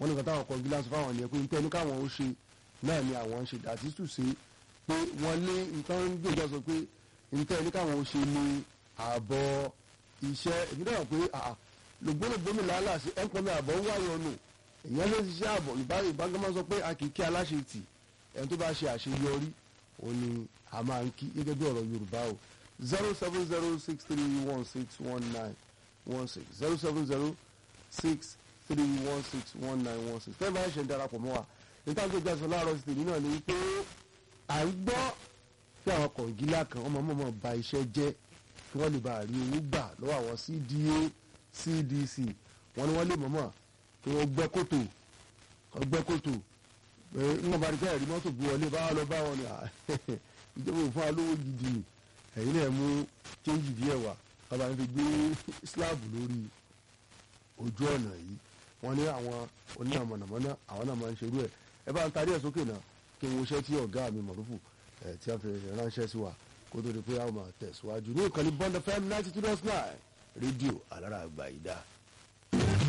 wọ́n ní kàtà àwọn kan gíláàsì fáwọn ènìyàn pé nítorí káwọn ó ṣe náà ni àwọn ń ṣe àti tùsí pé wọ́n ní nǹkan ń gbèjà sọ pé nítorí káwọn ó ṣe ní ààbọ̀ iṣẹ́ èmi náà pé lògbólògbómi làálàá sí ẹ̀ńkọ́ mi àbọ̀ wáyọ̀ nù èèyàn ló ti ṣe ààbọ̀ ìbágbọ́n sọ pé a kì í kí aláṣẹ tì ẹni tó bá ṣe àṣeyọrí òun ni a máa ń kí gẹ́gẹ́ bí ọ̀rọ̀ Yorùbá o zero seven zero six three one six one nine one six zero seven zero six three one six one nine one six fẹ́ẹ́ bá ṣe ń darapọ̀ mọ́ wa níta tó gbàsọ láàárọ̀ sí tèmi náà ni pé à ń gbọ́ pé àwọn kọ̀ǹgílà kan ọmọ mọ̀mọ́ ba iṣẹ́ jẹ́ kí wọ́n lè bá rí owó gbà lọ́wọ́ àwọn CDA CDC wọ́n ní wọ́n lè mọ̀mọ́ kí wọ́n gbẹ́ kòtò wọ́n gbẹ́ kòtò pé wọ́n bá rí pé ẹ̀rí mọ́tò bu wọlé báwa lọ bá wọn ni ìjọba òfin alówó gidi ni ẹ̀yin náà mú chéńjì díẹ̀ wá bàbá mi fi gbé slab lórí ojú ọ̀nà yìí wọ́n ní àwọn onímọ̀ mọ̀nàmọ́ná àwọn náà máa ń ṣerú ẹ̀ ẹ bá ń tarí ẹ̀ sókè náà kí n woṣẹ́ tí ọ̀gá mi mọ̀rúfù ẹ̀ tí a fi ránṣẹ́ sí wa kó tó di pé a máa tẹ̀síwájú ní ìkànnì Bond FM ninety two dot nine rédíò alára àgbà ìdá.